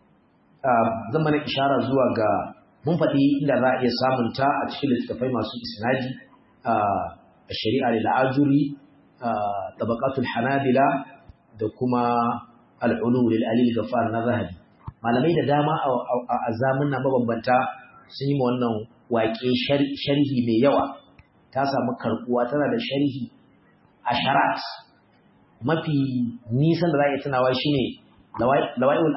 zan mana ishara zuwa ga mun faɗi inda za a iya samun ta a cikin littattafai masu isnadi a shari'a lil ajuri tabaqatul hanabila da kuma al'ulu lil alil gafar na zahabi malamai da dama a zamanna mabambanta sun yi wannan waƙe sharhi mai yawa ta samu karbuwa tana da sharhi asharat mafi nisan da za a yi tunawa shine lawa'ihul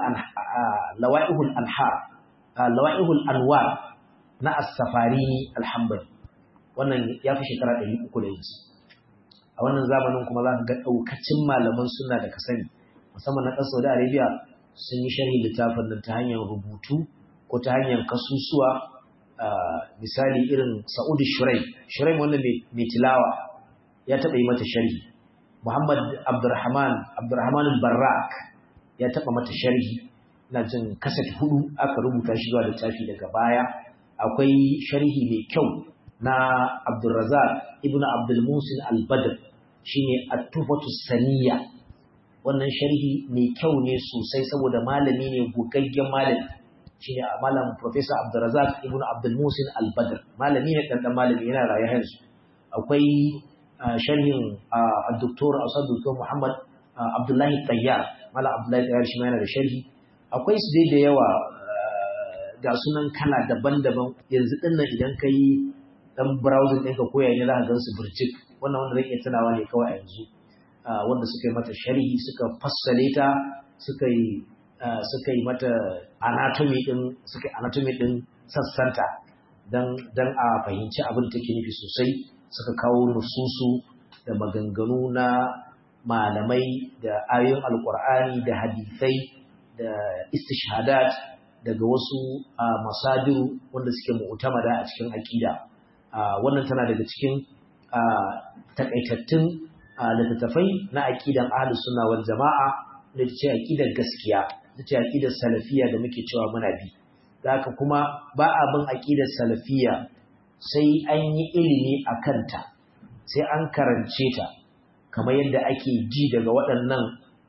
anhar lawa'ihul anwar na as-safari alhambali wannan ya fi shekara 300 da yinsu a wannan zamanin kuma za ka ga ɗaukacin malaman suna da ka sani musamman na ƙasar Saudi Arabia sun yi sharhi littafin nan ta hanyar rubutu ko ta hanyar kasusuwa misali irin Sa'udu Shurai Shurai wannan mai tilawa ya taɓa yi mata sharhi Muhammad Abdurrahman Abdurrahman Barrak ya taɓa mata sharhi ina jin kaset hudu aka rubuta shi zuwa littafi daga baya akwai sharhi mai kyau na Abdulrazak ibn Abdul Musin Al-Badr shine At-Tufatu Saniya wannan sharhi mai kyau ne sosai saboda malami ne gogaggen malami shine malam Professor Abdulrazak ibn Abdul Musin Al-Badr malami ne dan malami yana raye yanzu akwai sharhin al-doktor Asad Dr. Muhammad Abdullahi Tayyar Mala Abdullahi Tayyar shi ma yana da sharhi akwai su dai da yawa ga sunan kala daban-daban yanzu din nan idan ka yi dan browsing ɗinka ko yayin za ka gan su burjik wannan wanda zan iya tunawa ne kawai a yanzu wanda suka yi mata sharhi suka fassale ta suka yi suka yi mata anatomy din suka anatomy din sassanta dan dan a fahimci abin da take nufi sosai suka kawo nususu da maganganu na malamai da ayoyin alkur'ani da hadisai da istishhadat daga wasu masadiru wanda suke mu'tamada a cikin aqida wannan tana daga cikin takaitattun littattafai na aqidan ahlus sunna wal jama'a da ce aqidar gaskiya da ce aqidar salafiya da muke cewa muna bi haka kuma ba a bin aqidar salafiya sai an yi ilimi a kanta sai an karance ta kamar yadda ake ji daga waɗannan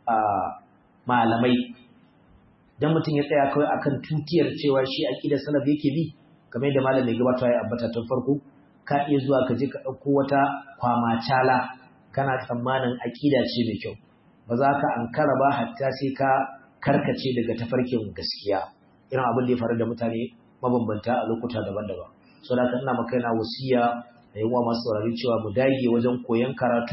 malamai dan mutum ya tsaya kawai akan tutiyar cewa shi aqidar salaf yake bi kamar yadda malamin gabata ya ambata tun farko ka iya zuwa ka je ka ɗauko wata kwamacala kana tsammanin aqida ce mai kyau ba za ka ankara ba hatta sai ka karkace daga tafarkin gaskiya irin abin da ya faru da mutane mabambanta a lokuta daban-daban so da ina maka yana wasiya da yawa masu saurari cewa mu dage wajen koyon karatu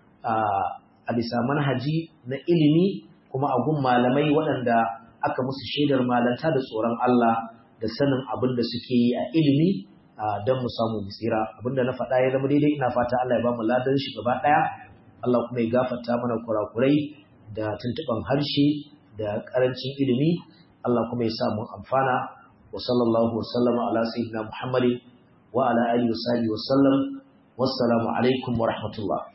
a bisa manhaji na ilimi kuma a gun malamai waɗanda aka musu shaidar malanta da tsoron Allah da sanin abin da suke yi a ilimi don mu samu mu tsira abinda na faɗa ya zama daidai ina fata Allah ya ba mu ladan shi gaba ɗaya Allah kuma ya gafarta mana kurakurai da tuntuɓan harshe da ƙarancin ilimi Allah kuma ya sa mu amfana wa sallallahu wa sallama ala sayyidina Muhammadin wa ala alihi wa sahbihi wa sallam wassalamu alaikum wa rahmatullah